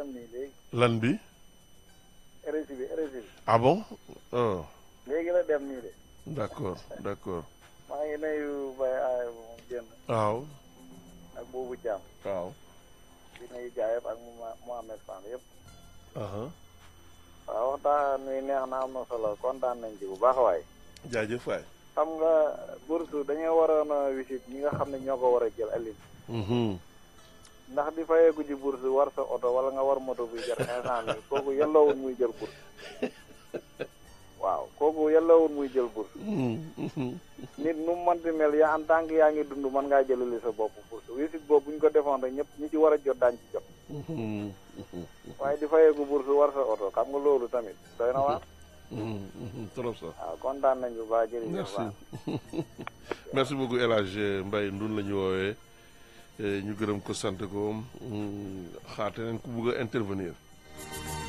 nii léegi lan bi RSI bi RSI bi ah bon oh léegi la dem nii de d'accord d'accord maa ngi nuyu Baye Aye moom génn waaw ak boobu Thiam waaw di nuyu gaa yëpp ak Mouha Mohamed Fall yëpp aha waaw waxtaan wi neex na am na solo kontaan nañ ci bu baax waay jaajëf waay xam nga bourse dañoo waroon a visite ñi nga xam ne ñoo ko war a jël aline mhm ndax di fayeeku ci bourse war sa oto wala nga war moto buy jar cinq cent mille kooku yelloowul muy jël bourse waaw kooku yelloowul muy jël bourse mhm nit nu mu mënti mel yaa en tant que yaa ngi dund mën ngaa jëlali sa bopp bourse visite boobu bu ñu ko defoon rek ñëpp ñi ci war a jot daañ ci jot mhm mhm waaye di fayeeku bourse war sa oto xam nga loolu tamit doy na waar mhm mhm trop ça waaw kontaan nañ bu baax jërëjëf merci waaw merci beaucoup El Hadj Mbaye Ndun la ñu woowee ñu gërëm ko sant ko xaate nañ ko bëgg a intervenir